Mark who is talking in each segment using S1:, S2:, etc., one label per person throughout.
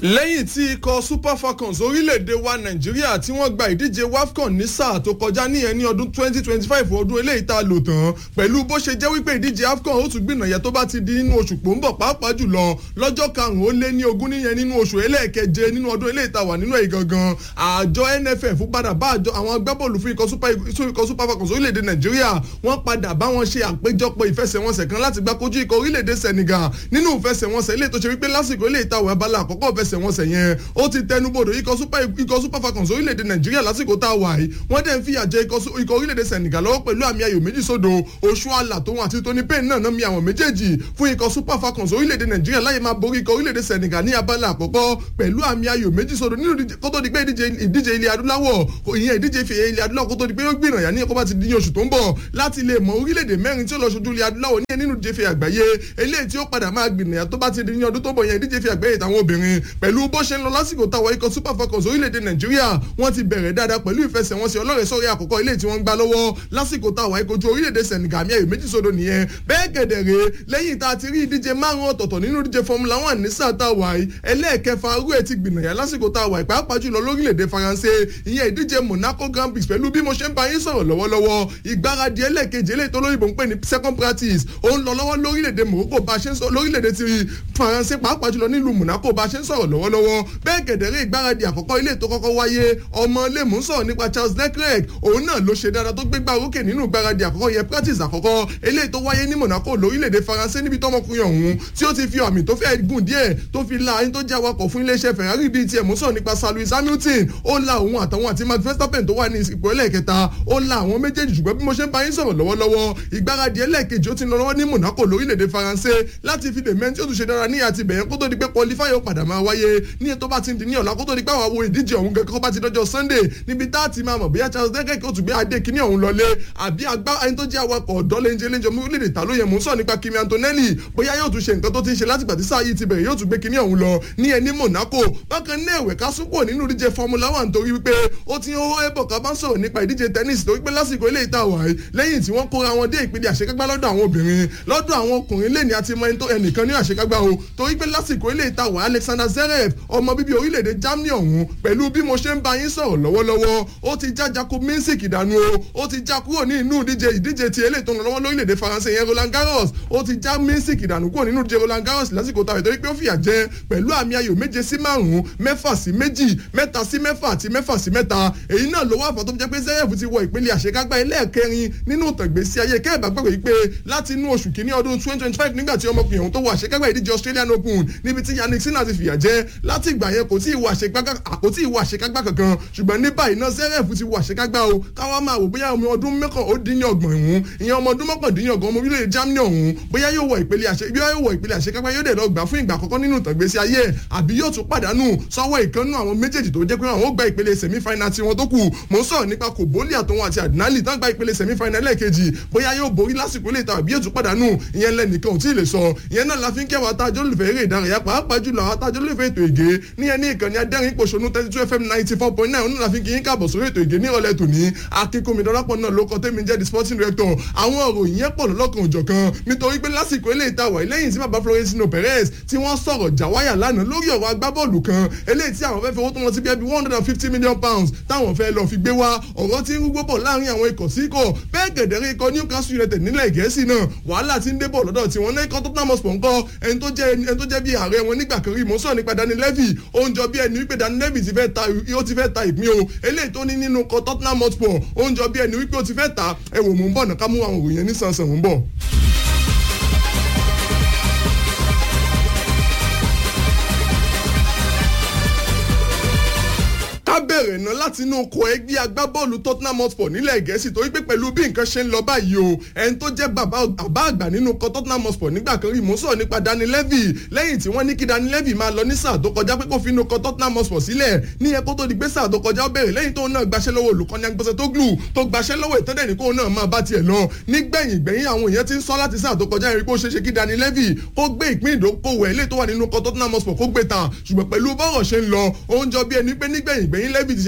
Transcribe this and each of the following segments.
S1: lẹ́yìn tí ikọ̀ super falcons orílẹ̀-èdè wa nàìjíríà tí wọ́n gba ìdíje wafcon ní sáà tó kọjá níyẹn ní ọdún 2025 ọdún eléyìí tá a lò tán pẹ̀lú bó ṣe jẹ́ wípé ìdíje afcon ó tún gbìnàyà tó bá ti di nínú oṣù pòǹbọ̀ pàápàá jùlọ lọ́jọ́ karùn-ún ó lé ní ogún níyẹn nínú oṣù ẹlẹ́ẹ̀keje nínú ọdún eléyìí tá a wà nínú ẹ̀ gangan àjọ nff padà bá àjọ àwọn agbábọ́ọ̀lù fún ikọ̀ super falcons orílẹ̀-èdè nàìjíríà wọ́n padà bá wọn ṣe àpéjọpọ̀ ìfẹsẹ̀wọnsẹ̀ kan láti gbá kojú ikọ̀ orílẹ̀-èdè senegal nínú ìfẹsẹ̀wọnsẹ̀ eléyìí tó ṣe wípé lásìkò eléyìí tá a wà abala àkọ́kọ́ ìfẹsẹ̀wọnsẹ̀ yẹn ó ti tẹnubodò ikọ̀ super ikọ̀ super falcons orílẹ̀-èdè nàìjíríà lásìkò tá a wà yìí wọ́n dẹ̀ ń fìyà jẹ ikọ̀ orílẹ̀-èdè senegal lọ́wọ́ pẹ̀lú àmì ayò méjì sódò oṣù àlà tóun àti tony payne náà náà mi àwọn méjèèjì fún ikọ̀ super falcons orílẹ̀-èdè nàìjíríà láyé máa borí ikọ̀ orílẹ̀-èdè senegal ní abala àkọ́kọ́ pẹ̀lú àmì ayò méjì sódò nínú kótó di pé ìdíje ilẹ̀ adúláwọ̀ ìyẹn ìdíje ìfìyẹ ilẹ̀ adúláwọ̀ kótó di pé ó gbìyànjú ní ẹ̀kọ́ bá ti di ní oṣù tó ń bọ̀ láti lè mọ orílẹ̀-èdè mẹ́rin tí ó lọ ṣojú ilẹ̀ adúláwọ̀ ní nínú ìdíje ìfìyẹ àgbáyé eléyìí tí ó padà máa gbìyànjú tó bá ti di ní ọdún tó ń bọ̀ yẹn ìdíje ìfìyẹ àgbáyé ìtàwọn obìnrin pẹ̀lú bó ṣe ń lọ lásìkò táwọn ikọ̀ super falcons orílẹ̀-èdè nàìjíríà wọ́n ti bẹ̀rẹ̀ dáadáa pẹ̀lú ìfẹsẹ̀wọnsẹ̀ ọlọ́rẹ̀ sọ́rẹ́ àkọ́kọ́ ilé tí wọ́n ń gbá lọ́wọ́ lásìkò táwọn ìkojú orílẹ̀-èdè senegal mi ayò méjì sódò nìyẹn bẹ́ẹ̀ gẹ̀dẹ̀rẹ̀ lẹ́yìn tá a ti rí ìdíje márùn ọ̀tọ̀ọ̀tọ̀ nínú ìdíje formula one ní sáà tá a wà yìí ẹlẹ́ẹ̀kẹfà arú ẹ̀ ti gbìnàyà lásìkò tá a wà yìí pàápàá jùlọ lórílẹ̀-èdè faransé ìyẹn ìdíje monaco grand prix pẹ̀lú bí mo ṣe ń bá yín sọ̀rọ̀ lọ́wọ́lọ́wọ́ ìgbáradì ẹlẹ́ẹ̀kejì eléyìí tó lóyìnbó ń pè ní second practice ó ń lọ lọ́wọ́ lórílẹ̀-èdè morocco bá a ṣe ń sọ lórílẹ̀-èdè ti faransé pàápàá jùlọ nílùú monaco bá a ṣe ń sọ̀rọ̀ lọ́wọ́lọ́wọ́ bẹ́ẹ̀ gẹ̀dẹ̀rẹ̀ ìgbáradì àkọ́kọ́ ilé tó kọ́kọ́ wáyé ọmọ lèmú sọ̀rọ̀ nípa charles leclerc òun náà ló ṣe dáadáa tó gbégbá orókè nínú ìgbáradì àkọ́kọ́ yẹn practice àkọ́kọ́ eléyìí tó wáyé ní monaco lórílẹ̀‐èdè faransé níbi tọmọkùnrin ọ̀hún tí ó ti fi àmì tó fẹ́ gùn díẹ̀ tó fi la ẹni tó jẹ́ awakọ̀ fún iléeṣẹ́ ferrari bíi tiẹ̀ mú sọ̀rọ̀ nípa sir lewis hamilton ó la òun àtàwọn àti max verstappen tó wà ní ipò ẹlẹ́ẹ̀kẹta ó la àwọn méjèèjì ṣùgbọ́n bí mo ṣe ń bá yín sọ̀rọ̀ lọ́wọ́lọ́wọ́ ìgbáradì ẹlẹ́ẹ̀kejì ó ti lọ lọ́wọ́ ní monaco lórílẹ̀‐èdè faransé láti fi lè mẹ́ntí ó tún ṣe dára ní àti bẹ̀yẹn kó tó di pé qualify ó padà máa wáyé ní ètò bá ti di ní ọ̀la kó tó di pé àwọn àwo ìdíje ọ̀hún gẹ́gẹ́ kó bá ti dọ́jọ́ sunday níbi tá a ti máa mọ̀ bóyá charles dẹ́gẹ́kì ó tún gbé adé kíní ọ̀hún lọlé àbí agbá ẹni tó jẹ́ awakọ̀ ọ̀dọ́ lẹ́njẹ́ lẹ́njẹ́ mú lè ta ló yẹ mú sọ nípa kimi antonelli bóyá yóò tún ṣe nǹkan tó ti ń ṣe láti gbàtí sáà yìí ti bẹ̀rẹ̀ yóò tún gbé kíní ọ̀hún lọ ní ẹni monaco bákan náà ẹ̀wẹ̀ ká súnpọ̀ nínú ìdíje formula one torí wípé ó ti ń hó ẹ̀bọ̀ ká bá ń sọ̀rọ̀ nípa ìdíje tennis torí pé lásìkò ilé ìta wà lẹ́yìn tí wọ́n kóra wọn dé ìpele àṣekágbá lọ́dọ̀ àwọn obìnrin lọ́dọ̀ àwọn ọkùnrin lẹ́ni àti mọ ẹnìkan ní àṣekágbá o torí pé lásìkò ilé ìta wà alexander zverev ọmọ bíbí orílẹ̀-èdè germany ọ̀hún pẹ̀lú bí mo ṣe ń bá yín sọ̀rọ̀ lọ́wọ́lọ́wọ́ ó ti já jacob minsic ìdánù o ó ti já kúrò ní inú ìdíje ìdíje ti eléyìí tó ń lọ lọ́wọ́ lórílẹ̀‐èdè faransé yẹn roland garros ó ti já minsic ìdánù kúrò nínú ìdíje roland garros lásìkò tàbí torí pé ó fìyà jẹ pẹ̀lú àmì ayò méje sí márùn-ún mẹ́fà sí méjì mẹ́ta sí mẹ́fà àti mẹ́fà sí mẹ́ta èyí náà ló wà fún tó jẹ́ pé zverev ti wọ ìpele àṣekágbá ẹlẹ́ẹ̀kẹrin nínú ìtàgbésí ayé kẹ́ẹ̀bá gbàgbé yìí pé láti inú oṣù kínní ọdún twenty twenty five nígbà tí ọmọkùnrin ọ̀hún tó wọ àṣekágbá ìdíje australian open níbi tí yannick sinna ti fìyà jẹ láti ìgbà yẹn kò tí ì wọ àṣekágbá kankan ṣùgbọ́n ní báyìí náà zverev ti wọ àṣekágbá o káwá máa wò bóyá ọmọ ọdún mẹ́kàn ó dín ní ọgbọ̀n ìhun ìyẹn ọmọ ọdún mọ́kàndínlọ́gbọ̀n ọmọ orílẹ̀-èdè germany ọ̀hún bóyá yóò wọ ìpele àṣẹ bóyá yóò wọ ìpele àṣekágbá yóò dẹ̀ lọ gbà fún ìgbà àkọ́kọ́ nínú ìtàgbésí ayé ẹ̀ àbí yóò tún pàdánù sọ́wọ́ ìkànnù àwọn méjèèjì tó jẹ́ pé àwọn ó gba ìpele semi final tí wọ́n tó kù mò ń sọ̀rọ̀ nípa kòbólì àtọwọn àti àdínálì tán gba ìpele semi final lẹ́ẹ̀kejì bóyá yóò borí lásìkò ilé ìta àbí yóò tún pàdánù ìyẹn lẹ́nìkan ò tí ì lè sọ ìyẹn náà la fi ń kẹwàá àtàjọ olùfẹ́ eré ìdárayá pàápàá jùlọ àwọn àtàjọ olùfẹ́ ètò ìgé níyẹn ní ìkànnì adẹ́rìn pòṣónú thirty two fm ninety four point nine onílà fi kì í káàbọ̀ sórí ètò ìgé ní ìrọ̀lẹ́ tòní akínkùnmi dọ́lápọ̀ náà ló kọ́ tẹ́mi jẹ́ the sporting director àwọn ọ̀rọ̀ ìyẹn pọ̀ lọ́kàn òjọ̀kan nítorí pé lásìkò ilé ìta wà lẹ́yìn tí bàbá florentino perez tí wọ́n sọ̀rọ̀ jàwáyà lánàá lórí ọ̀rọ̀ agbábọ́ọ̀lù kan eléyìí tí àwọn fẹ́ fowó tó wọn sí bí ẹbí one hundred and fifty million pounds táwọn fẹ́ lọ fi gbé wá ọ̀rọ̀ tí ń rúgbó bọ̀ láàrin àwọn ikọ̀ sí ikọ̀ bẹ́ẹ̀ gẹ̀dẹ̀rẹ̀ ikọ̀ newcastle united nílẹ̀ gẹ̀ẹ́sì náà wàhálà ti ń dé bọ̀ lọ́dọ̀ tí wọ́n ní ikọ̀ tottenham hotspur ńkọ́ ẹni tó jẹ́ ẹni tó jẹ́ bí ààrẹ wọn nígbà kan rí mọ́ sọ̀rọ̀ nípa dani levy ó ń jọ bí ẹni wípé dani levy ti fẹ́ ta ó ti fẹ́ ta ìpín o eléyìí tó ní nínú ikọ̀ tottenham hotspur ó ń jọ bí ẹni wípé ó ti fẹ́ ta ẹ̀wò mò ń bọ̀ náà ká mú àwọn òròyìn ní sànsàn mò ń bọ̀. ká bẹ̀rẹ̀ ná láti inú oko ẹgbẹ́ agbábọ́ọ̀lù tottenham hotspur nílẹ̀ gẹ̀ẹ́sì torí pé pẹ̀lú bí nǹkan ṣe ń lọ báyìí o ẹni tó jẹ́ bàbá àgbà nínú oko tottenham hotspur nígbà kan rí mò ń sọ̀rọ̀ nípa dani levy lẹ́yìn tí wọ́n ní kí dani levy máa lọ ní sáà tó kọjá pé kó fi inú oko tottenham hotspur sílẹ̀ ní ẹ kó tó di pé sáà tó kọjá ó bẹ̀rẹ̀ lẹ́yìn tóun náà gbaṣẹ́ lọ́wọ́ olùkọ́ni agbésẹ̀ tó glù tó gbaṣẹ́ lọ́wọ́ ìtọ́dẹ̀ ní kóun náà máa bá tiẹ̀ lọ nígbẹ̀yìn gbẹ̀yìn àwọn èèyàn ti ń sọ láti sáà tó kọjá ẹ̀rí pé ó ṣeéṣe kí dani levy kó gbé ìpín ìdókòwò ẹ̀ lé tó wà nínú oko tottenham hotspur kó gbé ta ṣùgbọ́n pẹ̀lú bọ́rọ̀ ṣe ń lọ ó ń jọ bí ẹni pé nígbẹ̀yìn gbẹ̀yìn levy ti ṣe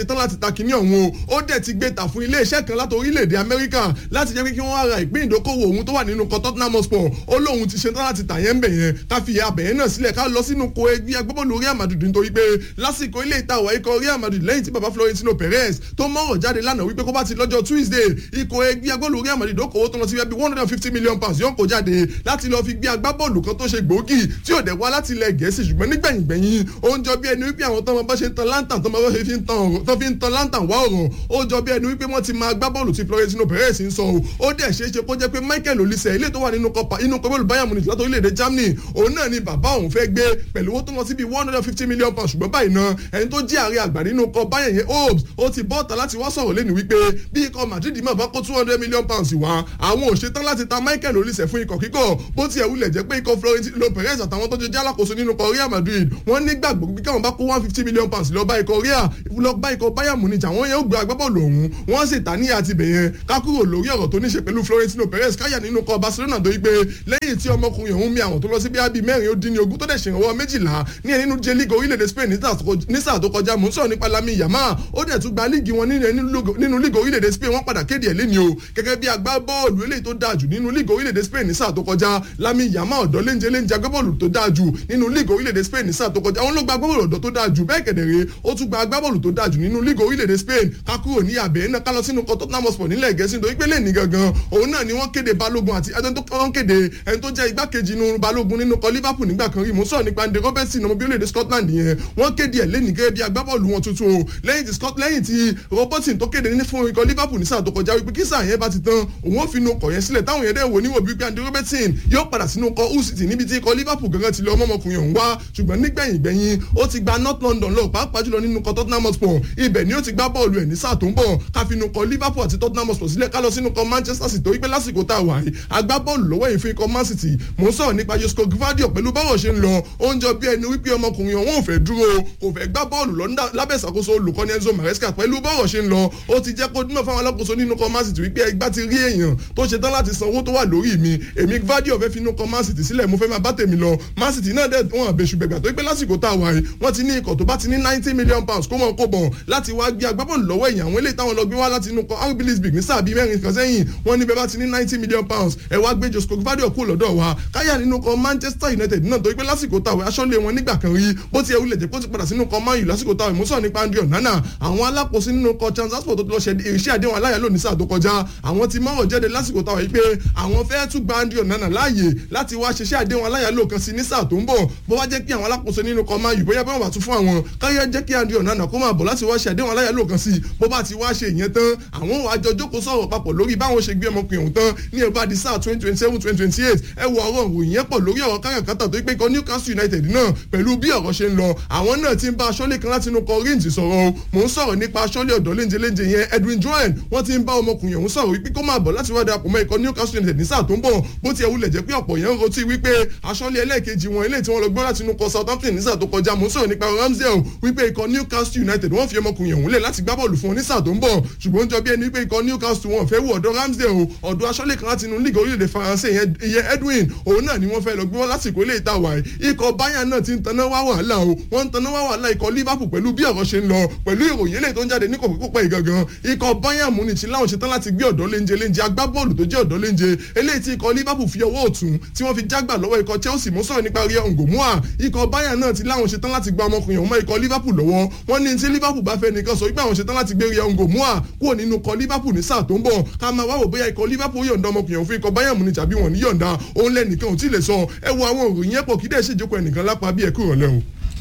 S1: ṣetán láti ta kíní ọ̀hún o ó dẹ̀ ti gbé ta fún iléeṣẹ́ kan láti orílẹ̀-èdè amẹ́ríkà láti jẹ́ pé kí wọ́n ra ìpín ìdókòwò òun tó wà nínú kan tottenham hotspur ó lóun ti ṣetán láti tà yẹn ń bẹ̀ yẹn ká fi abẹ̀yẹn náà sílẹ̀ ká lọ sínú ko ẹgbẹ́ agbábọ́ọ̀lù Real Madrid nítorí pé lásìkò ilé ìtawọ̀ ikọ̀ Real Madrid lẹ́yìn tí baba Florentino Perez tó mọ̀rọ̀ jáde lánàá wípé kó bá ti lọ́jọ́ Tuesday ikọ̀ ẹgbẹ́ agbábọ́ọ̀lù Real Madrid okòwò tó lọ sí bíi one hundred and fifty million pounds yóò kó jáde láti lọ fi gbé agbábọ́ọ̀lù kan tó ṣe gbòógì tí ò dẹ̀ wá láti ilẹ̀ Gẹ̀ẹ́sì ṣùgbọ́n nígbẹ̀yìngbẹ̀yìn ó ń jọ bí ẹni wípé àwọn tọ́mọ bá ṣe ń tan lantan tọ́mọ bá ṣe fi ń tan ọ̀rọ̀ tó fi ń tan lantan wá ọ̀rọ̀ ó jọ bí ẹni wípé wọ́n ti máa agbábọ́ọ̀lù tí Florentino Perez ń sọ o ó dẹ̀ ṣeé ṣe kó jẹ́ pé Michael Olise ilé tó wà nínú kọpa inú kọ́bọ́ọ̀lù Bayern Munich láti orílẹ̀-èdè Germany òun náà ni bàbá òun fẹ́ gbé pẹ̀lú owó tó lọ sí bíi one hundred and fifty million pounds ṣùgbọ́n báyìí náà ẹni tó jẹ́ ààrẹ àgbà nínú kọ Bayern yẹn Hobbs ó ti bọ́ ọ̀tá láti wá sọ̀rọ̀ lẹ́nu wípé bí ikọ̀ Madrid máa bá kó two hundred million pounds wá àwọn ò ṣetán láti ta Michael Olise fún ikọ̀ kíkọ̀ bó tiẹ̀ wulẹ̀ jẹ́ pé ikọ̀ Florentino Perez àtàwọn tó jẹ́ alákòóso nínú kọ Real Madrid wọ́n nígbàgbọ́ bí káwọn bá kó one fifty million pounds lọ bá ikọ̀ Real lọ bá ikọ̀ Bayern Munich àwọn yẹn ó gbé agbábọ́ọ̀lù ọ̀hún wọ́n sì ta ní àti bẹ̀yẹn ká kúrò lórí ọ̀rọ̀ tó ní ṣe pẹ̀lú Florentino Perez káyà nínú kọ Barcelona tó yí pé lẹ́yìn tí ọmọkùnrin ọ̀hún mi àwọn tó lọ sí bíi mẹ́rin ó dín ní ogún tó dẹ̀ ṣèrànwọ́ méjìlá ní ẹ̀ nínú jẹ́ lígì orílẹ̀-èdè Spain ní sáà tó kọjá mò ń sọ̀rọ̀ nípa Lamine Yamal ó dẹ̀ tún gba lígì wọn nínú lígì orílẹ̀-èdè Spain wọ́n padà kéde ẹ̀ lẹ́ni o gẹ́gẹ́ bí agbábọ́ọ̀lù eléyìí tó dáa jù nínú lígì orílẹ̀-èdè Spain ní sáà tó kọjá Lamine Yamal ọ̀dọ́ léńjẹ léńjẹ agbábọ́ọ̀lù tó dáa jù nínú lígì orílẹ̀-èdè Spain ní sáà tó kọjá àwọn ló gba agbábọ́ọ̀lù ọ̀dọ́ tó dáa jù bẹ́ẹ̀ kẹ̀dẹ̀rẹ́ ó tún gba agbábọ́ọ̀lù tó dáa jù nínú lígì orílẹ̀-èdè Spain ká kúrò ní abẹ́ náà ká lọ sínú kọ́ Tottenham Hotspur nílẹ̀ Gẹ̀ẹ́sì nítorí pé lẹ́ẹ̀ni gangan òun náà ni wọ́n kéde balógun àti ẹni tó wọ́n kéde ẹni tó jẹ́ igbákejì inú balógun nínú kọ Liverpool nígbà kan rí mo sọ̀rọ̀ nípa Andy Robertson ọmọ bí orílẹ̀-èdè Scotland yẹn wọ́n kéde ẹ̀ lẹ́ẹ̀ni gẹ́gẹ́ bí agbábọ́ọ̀lù wọn tuntun o lẹ́yìn tí Scott lẹ́yìn tí Robertson tó kéde ní fún ikọ̀ Liverpool ní sáà tó kọjá wípé kí sáà yẹn bá ti tán òun ó fi inú ọkọ̀ yẹn sílẹ̀ táwọn yẹn dẹ̀ wò níwò bíi pé Andy Robertson yóò padà sínú ọkọ̀ Hull City níbi tí ikọ̀ Liverpool gangan ti lọ ọmọkùnrin ọ̀hún wá ṣùgbọ́n nígbẹ̀yìn gbẹ̀yìn ó ti gba North London lọ pàápàá jùlọ nínú ikọ̀ Tottenham Hotspur ibẹ̀ ni ó ti gbá bọ́ọ̀lù ẹ̀ ní sáà tó ń bọ̀ káfínú kọ Liverpool àti Tottenham Hotspur sílẹ̀ ká lọ sínú kọ Manchester City torí pé lásìkò tá a wà yìí agbábọ́ọ̀lù lọ́wọ́ yìí fún ikọ̀ Man City mò ń sọ̀rọ̀ nípa Josko Gvardiol pẹ̀lú báwọ̀ ṣe ń lọ ó ń jọ bí ẹni wípé ọmọkùnrin ọ̀hún ò fẹ́ dúró kò fẹ́ gbá bọ́ọ̀lù lọ lábẹ́ ìṣàkóso olùkọ́ni Enzo Maresca pẹ̀lú báwọ̀ ṣe ń lọ ó ti jẹ́ kó dúnà fáwọn alákòóso nínú kọ Man City wípé ẹgbá ti rí èèyàn tó ṣe tán láti san owó tó wà lórí mi èmi Gvardiol fẹ́ finú kọ Man City sílẹ̀ mo fẹ́ máa bá tèmi lọ Man City náà dẹ̀ wọ́n àbẹ̀ṣù bẹ̀gbà tó pé lásìkò tá a wà yìí wọ́n ti ní ikọ̀ tó bá ti ní ninety million pounds kó mọ̀ kó bọ̀ láti wá gbé agbábọ́ọ̀lù lọ́wọ́ èèyàn àwọn eléyìí táwọn lọ gbé wá láti inú kọ RB Leipzig ní sáà bíi mẹ́rin kan sẹ́yìn wọ́n ní bẹ́ẹ̀ bá ti ní ninety million pounds ẹ wá gbé Josko Gvardiol kú lọ́dọ̀ wa káyà nínú kọ Manchester United náà torí pé lásìkò táwọn aṣọ́lé wọn nígbà kan rí bó ti ẹwú lè jẹ́ kó ti padà sínú kọ Man U lásìkò táwọn ìmúsọ̀ nípa Andre Onana àwọn alákòóso nínú kọ Transport tó ti lọ ṣe iṣẹ́ àdéhùn aláyà lónìí sáà tó kọjá àwọn ti mọ́rọ̀ jáde lásìkò táwọn yìí pé àwọn fẹ́ tún gba Andre Onana láàyè láti wá ṣiṣẹ́ àdéhùn aláyà lò kan sí ní sáà tó ń bọ̀ bó wá jẹ́ kí àwọn alákòóso nínú kọ Man U bóyá bẹ́ẹ̀ wà tún fún àwọn káyọ̀ jẹ́ kí Andre Onana kó máa bọ̀ láti wá ṣe àdéhùn aláyà lò kan sí bó bá ti wá ṣe ìyẹn tán àwọn àjọ jókòó sọ̀rọ̀ papọ̀ lórí báwọn ṣe gbé ọmọkùnrin ọ̀hún tán ní ẹ̀ bá di sáà twenty twenty seven twenty twenty eight ẹ wo ọ̀rọ̀ òròyìn yẹn pọ̀ lórí ọ̀rọ̀ káràkátà tó pé ikọ̀ Newcastle United náà pẹ̀lú bí ọ̀rọ̀ ṣe ń lọ àwọn náà ti ń bá aṣọ́lé kan láti inú kọ Rangers sọ̀rọ̀ o mò ń sọ̀rọ̀ nípa aṣọ́lé ọ̀dọ́ léńjẹ léńjẹ yẹn Edwin Joel wọ́n ti ń bá ọmọkùnrin ọ̀hún sọ̀rọ̀ wípé kó máa bọ̀ láti wá darapọ̀ mọ́ ikọ̀ Newcastle United ní sáà tó ń bọ̀ bó ti ẹ̀wù lẹ̀ jẹ́ pé ọ̀pọ̀ yẹn ń rotí wípé aṣọ́lé ẹlẹ́ẹ̀kejì wọn eléyìí tí wọ́n lọ gbọ́ láti inú kọ Southampton ní sáà tó kọjá mò ń sọ̀rọ̀ nípa Ramsdale wípé ikọ̀ Newcastle United wọ́n fi ọmọkùnrin ọ̀hún lẹ̀ láti gbá bọ́ọ̀lù fún wọn ní sáà tó ń bọ̀ ṣùgbọ́n jọ bí ẹni pé ikọ̀ Newcastle wọn fẹ́ wù ọ̀dọ̀ Ramsdale o ọ̀dọ̀ aṣọ́lé kan láti inú league orílẹ̀-èdè Faransé ìyẹn Edwin òun náà ni wọ́n fẹ́ lọ gbé wọn lásìkò ilé ìta wàyí ikọ̀ Bayern náà ti ń taná wá wàhálà o wọ́n ń taná wá wàhálà ikọ̀ Liverpool pẹ̀lú bí ọ̀rọ̀ ṣe ń lọ pẹ̀lú ìròyìn eléyìí tó ń jáde ní kòkòkò ìgangan ikọ̀ Bayern Munich láwọn ṣetán láti gbé ọ̀dọ́ léńjẹ léńjẹ agbábọ́ọ̀lù tó jẹ́ ọ̀dọ́ léńjẹ eléyìí tí ikọ̀ Liverpool fi ọwọ́ ọ̀tún tí wọ́n fi jágbà lọ́wọ́ ikọ̀ Chelsea mú sọ̀rọ̀ nípa rí ọ̀ngòmúà ikọ̀ Bayern náà ti láwọn ṣetán láti gba ọmọkùnrin ọ̀hún mọ́ ikọ̀ Liverpool lọ́wọ́ wọ́n ní tí Liverpool bá fẹ́ nìkan sọ wípé àwọn ṣetán láti gbé rí ọ̀ngòmúà kúrò nínú ikọ̀ Liverpool ní sáà tó ń bọ̀ ká máa wá wò bóyá ikọ̀ Liverpool yọ̀ǹda ọmọkùnrin ọ̀hún fún ikọ̀ Bayern Munich àbí wọn ní yọ̀ǹda òun lẹ́nìkan ò tí ì lè sọ ẹ wo àwọn òròyìn ẹ̀pọ̀ kí dẹ̀ ṣèjókòó ẹnìkan lápá bí ẹ kúrò lẹ́hùn.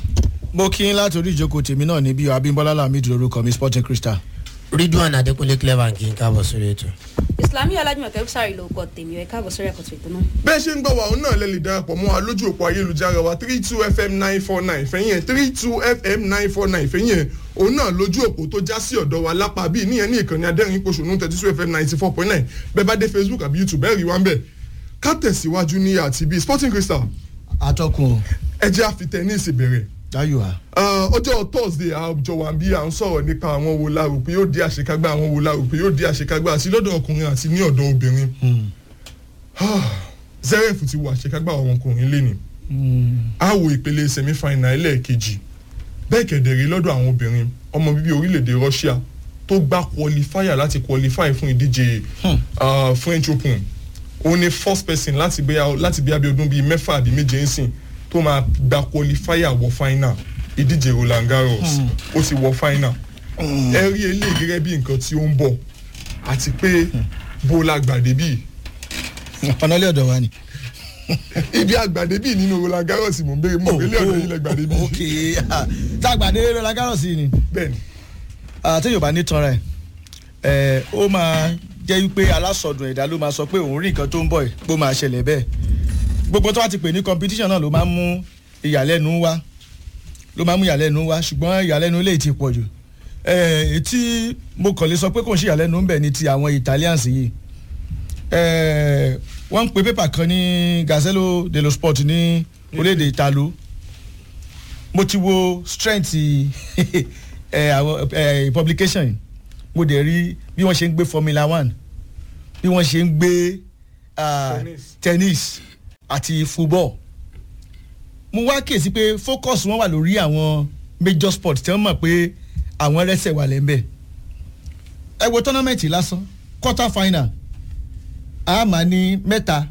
S2: mo kí n láti orí ìjókòó tèmi náà níbí Abímbọ́lá Lamidi lórúkọ mi Sporting Crystal.
S3: Ridwan Adékúnlé clever kí n káàbọ̀ sórí ètò.
S4: Islami Ọlájúmọ̀kẹ́ sáré ló kọ tèmi ẹ̀ káàbọ̀ sórí ẹ̀kọ́ ètò náà.
S1: bẹ́ẹ̀ ṣe ń gbọ́ wa òun náà lè lè darapọ̀ mọ́ wa lójú òpó ayélujára wa three two fm nine four nine fẹ́yìn ẹ̀ three two fm nine four nine fẹ́yìn ẹ̀ òun náà lójú òpó tó já sí ọ̀dọ̀ wa lápá bíi níyẹn ní ìkànnì adẹ́rìn pòṣónú thirty two fm ninety four point nine bẹ́ẹ̀ bá dé facebook àbí youtube bẹ́ẹ̀ rí wa ń bẹ̀ ká tẹ̀síwájú ní àti bíi sporting crystal
S2: atọ́kùn
S1: ẹ jẹ́ àfi tẹ́níìsì bẹ̀rẹ̀
S2: dayo a.
S1: ọjọ́ thursday àjọ wa bí à ń sọ̀rọ̀ nípa àwọn wo la rò pé yóò di àṣekágbá àwọn wo la rò pé yóò di àṣekágbá àti lọ́dọ̀ ọkùnrin àti ní ọ̀dọ̀ obìnrin zeref ti wo àṣekágbá àwọn ọkùnrin lẹ́nu a wo ìpele semi-final ẹlẹ́ẹ̀kejì bẹ́ẹ̀ kẹ̀dẹ̀rẹ́ lọ́dọ̀ àwọn obìnrin ọmọ bíbí orílẹ̀-èdè Russia tó gbá qualifier láti qualify fún ìdíje uh, French Open òun ni first person láti bí láti bí abiodun bíi mẹ́fà àbí méje ń sìn tó máa gba qualifier wọ final ìdíje Roland Garros ó ti wọ final ẹ rí eléyìí gẹ́gẹ́ bí nǹkan tí ó ń bọ̀ àti pé bó la gbàdé bíi
S2: ọ̀nà ilé ọ̀dọ̀ wa ni.
S1: ibi àgbàdé bíi nínú Roland Garros mò ń béèrè mọ̀ pé ilé ọ̀dọ̀ yìí lẹ gbàdé bíi
S2: ok tá a gbàdé Roland Garros yìí ni
S1: bẹ́ẹ̀ni
S2: àti yorùbá ní tanra ẹ ó máa jẹ́ wípé alásọdùn ẹ̀dá ló máa sọ pé òun rí nǹkan tó ń bọ̀ ẹ̀ pé ó máa ṣẹlẹ̀ bẹ́ẹ̀ gbogbo tó wá ti pè ní competition náà ló máa ń mú ìyàlẹ́nu wá ló máa ń mú ìyàlẹ́nu wá ṣùgbọ́n ìyàlẹ́nu lè ti pọ̀ jù ẹ̀ etí mo kàn lè sọ pé kò ń ṣe ìyàlẹ́nu ń bẹ̀ ní ti àwọn Italians yìí ẹ̀ wọ́n ń pe pépà kan ní Gazzello dello Sport ní orílẹ̀-èdè Italo mo ti wo strength ẹ àwọn ẹ publication yìí mo dẹ̀ rí bí wọ́n ṣe ń gbé Formula One bí wọ́n ṣe ń gbé ah,
S1: Tennis.
S2: tennis àti football mo wá kíyèsí pé focus wọn wà lórí àwọn major sport tí wọ́n mọ̀ pé àwọn rẹ́sẹ̀ wà lẹ́ńbẹ̀ ẹ wo tournament lásán quarter final a máa ní mẹ́ta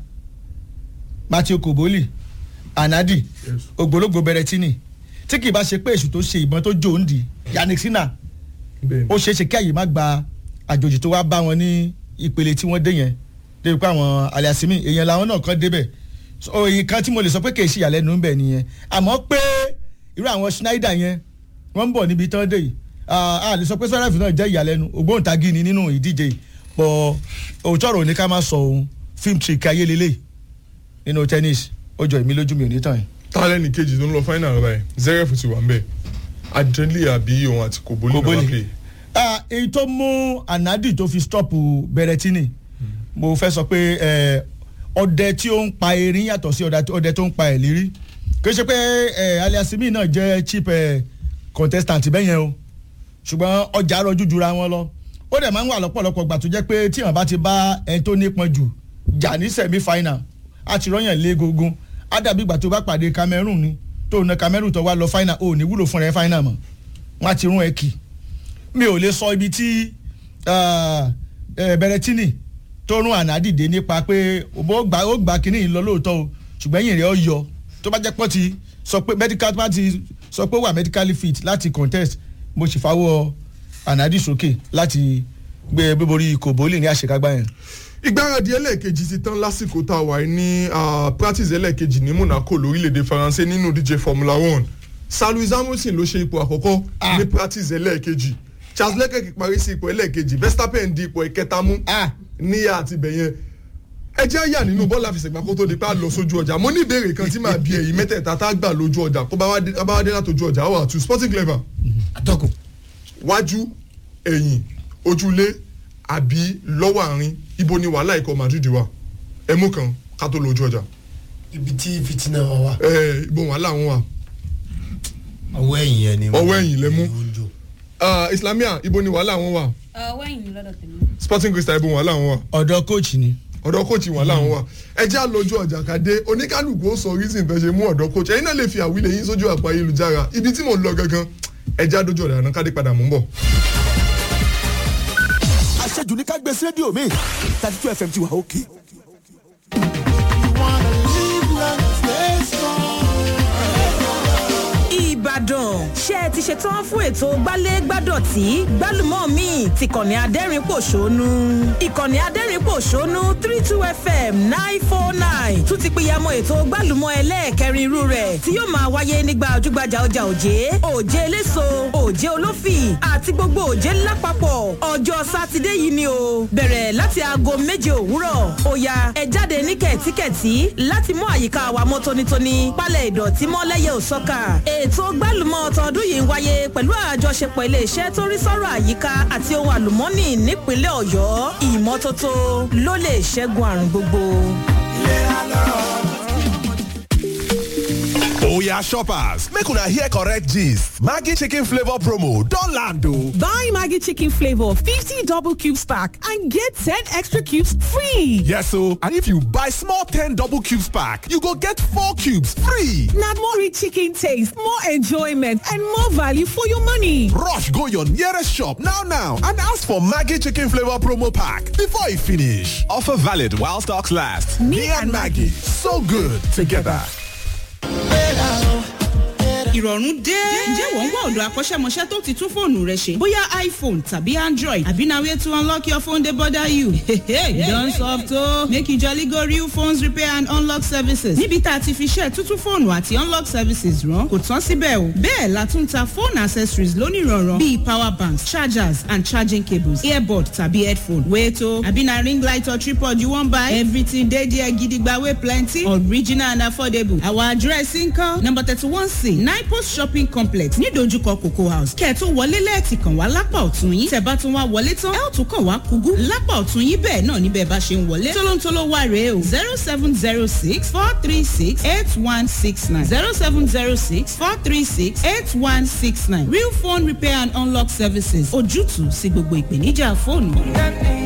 S2: Matthew Koboli Anadi
S1: Yes.
S2: ògbólógbò Berrettini tí kì í bá ṣe pé èṣù tó ṣe ìbọn tó jò ń di Yannick Sinner
S1: bẹ́ẹ̀ni
S2: ó ṣeé ṣe kí àyè má gba àjòjì tó wá bá wọn ní ìpele tí wọ́n dé yẹn débi pé àwọn aliasimi èèyàn làwọn náà kàn débẹ̀ so èyí kan tí mo lè sọ pé kì í ṣe ìyàlẹ́nu ń bẹ̀ nìyẹn àmọ́ pé irú àwọn Schneider yẹn wọ́n ń bọ̀ níbi tán dé yìí Ah, a lè sọ pé sọ́ráfì náà jẹ́ ìyàlẹ́nu ògbóǹtagì ni nínú ìdíje yìí bọ̀ òótọ́ ọ̀rọ̀ ní ká má sọ òun film trick ayélélẹ̀ nínú tennis ó jọ èmi lójú mi ò ní tàn yín.
S1: tálẹ́nì kejì tó ń lọ final báyìí zeref ti wà ń bẹ̀ adrenli àbí òun àti kòbólì náà wá
S2: Koboli.
S1: play
S2: Ah, èyí tó mú anadi tó fi stop Berrettini mo fẹ́ sọ pé eh, ọdẹ tí ó ń pa erin yàtọ̀ sí ọdẹ ọdẹ tó ń pa ẹ̀lírí kì í ṣe pé eh, aliasimi náà jẹ́ cheap eh, contestant bẹ́yẹn o ṣùgbọ́n ọjà rọjú jura wọn lọ ó dẹ̀ máa ń wà lọ́pọ̀lọpọ̀ gbà tó jẹ́ pé tí wọ́n bá ti bá ẹni tó nípọn jù jà ní semi final á ti rọ́yàn lé gógún á dàbí ìgbà tó bá pàdé Cameroon ni tó na Cameroon tó wá lọ final ò ní wúlò fún rẹ final mọ́ wọ́n á ti rún ẹ kì í mi ò lè sọ ibi tí ah, eh, Berrettini tó rún ànádìde nípa pé ó gbà ó gbà kínní yìí lọ lóòótọ́ o ṣùgbọ́n ẹ̀yìn rẹ̀ ó yọ tó bá jẹ́ pọ́ ti sọ pé medical bá ti sọ pé ó wà medically fit láti contest mo sì fawọ́ ànádì sókè láti gbé borí kòbólì ní àṣekágbá yẹn.
S1: ìgbáradì ẹlẹ́ẹ̀kejì ti tán lásìkò tá a wà ní ah, practice ẹlẹ́ẹ̀kejì ní Monaco lórílẹ̀‐èdè Faransé nínú díje Formula One Sir Lewis Hamilton ló ṣe ipò àkọ́kọ́
S2: Ah.
S1: ní practice ẹlẹ́ẹ̀kejì Charles Leclerc parí sí ipò ẹlẹ́ẹ̀kejì Verstappen di ipò ìkẹta mú
S2: Ah.
S1: níyà àti bẹ̀yẹn ẹ jẹ́ àyà nínú bọ́ọ̀lù àfẹsẹ̀gbá kó tó di pé a lọ sójú ọjà mo ní ìbéèrè kan tí màá bí ẹ̀yìn mẹ́tẹ̀ẹ̀ta tá a gbà lójú ọjà kó bá wá dé- bá wá dé látòjú ọjà wà tù Sporting Clever
S3: atọ́kùn
S1: wájú ẹ̀yìn ojúlé àbí lọ́wọ́ àárín ibo ni wàhálà ikọ̀ Madrid wà ẹ mú kan ká tó lójú ọjà
S3: ibi tí fitina wa wà
S1: ẹ ibo wàhálà wọn wà
S3: ọwọ́ ẹ̀yìn yẹn ni
S1: Ọwọ́ ẹ̀yìn lẹ mú.
S3: ó ń jò.
S1: Ah, Islamia ibo ni wàhálà wọn wà
S4: ọwọ́ ẹ̀yìn lọ́dọ̀ tèmi.
S1: Sporting Crystal ibo wàhálà wọn wà
S2: ọ̀dọ̀ coach ni
S1: ọ̀dọ̀ coach wàhálà wọn wà ẹ jẹ́ àlójú ọjà kàdé oníkálukú ó sọ reason tó ṣe mú ọ̀dọ̀ coach ẹ̀yin náà lè fi àwílẹ̀ yín sójú àpò ayélujára ibi tí mò ń lọ gangan ẹ jẹ́ àdójú ọ̀dà náà kádé padà mò ń bọ̀.
S5: àṣejù ní ká gbé sí rédíò mi thirty two fm ti wà òkè.
S6: ìbàdàn ṣé ẹ ti ṣetán fún ètò gbálẹ́gbádọ̀tì gbálùmọ́ mi ti kànnì adẹ́rìn-pòṣónú ìkànnì adẹ́rìn-pòṣónú three two fm nine four nine tún ti pìyàmọ́ ètò gbálùmọ́ ẹlẹ́ẹ̀kẹrin irú rẹ̀ tí yóò máa wáyé nígbà ojúgbajà ọjà òjé òjé eléso òjé olófì àti gbogbo òjé lápapọ̀ ọjọ́ sátidé yìí ni o bẹ̀rẹ̀ láti aago méje òwúrọ̀ ó ya ẹ jáde ní kẹ̀tíkẹ̀tí láti mú àyíká wa mọ́ tónítóní pálẹ̀ ìdọ̀tí mọ́ lẹ́yẹ òsọ́kà ètò gbálùmọ̀ tọdún yìí ń wáyé pẹ̀lú àjọṣepọ̀ iléeṣẹ́ tó rí sọ́rọ̀ àyíká àti ohun àlùmọ́nì nípínlẹ̀ ọ̀yọ́ ìmọ́tótó ló lè ṣẹ́gun àrùn gbogbo.
S5: ó
S7: Oya shoppers, make una hear correct gist. Maggi chicken flavor promo don land o.
S6: Buy Maggie Chicken Flavor 50 double cubes pack and get 10 extra cubes free.
S7: Yes o, and if you buy small 10 double cubes pack, you go get 4 cubes free.
S6: Now more rich chicken taste, more enjoyment, and more value for your money.
S7: Rush go your nearest shop now now and ask for Maggi chicken flavor promo pack before e finish. Offer valid while stocks last. Me, and Maggie, so good together.
S8: ìrọ̀rùn dé. ǹjẹ́ wọ́n ń wá ọ̀dọ̀ akọ́ṣẹ́mọṣẹ́ tó ti tún fóònù rẹ ṣe? bóyá iphone tàbí android àbí na way to unlock your phone dey bother you. you don soft o. make you jolly go real phones repair and unlock services. níbi tá a ti fi ṣe tuntun fóònù àti unlock services rán kò tán síbẹ̀ o. bẹ́ẹ̀ la tún ta phone accessories lónìrànràn bíi power banks chargers and charging cables earbud tàbí headphone. wait o àbí na ring light or tripod you wan buy? everything dey there gidigba wey plenty original and affordable. our address nkan number thirty one c nine post shopping complex ní dojúkọ cocoa house kẹ́ẹ̀tún wọlé lẹ́ẹ̀tì kàn wá lápá ọ̀tún yín tẹ̀ bá tún wá wọlé tán ẹ ó tún kàn wá kúgú lápá ọ̀tún yín bẹ́ẹ̀ náà níbẹ̀ bá ṣe ń wọlé tólóńtóló wà rèé o zero seven zero six four three six eight one six nine zero seven zero six four three six eight one six nine real phone repair and unlock services ojútùú sí gbogbo ìpèníjà fóònù.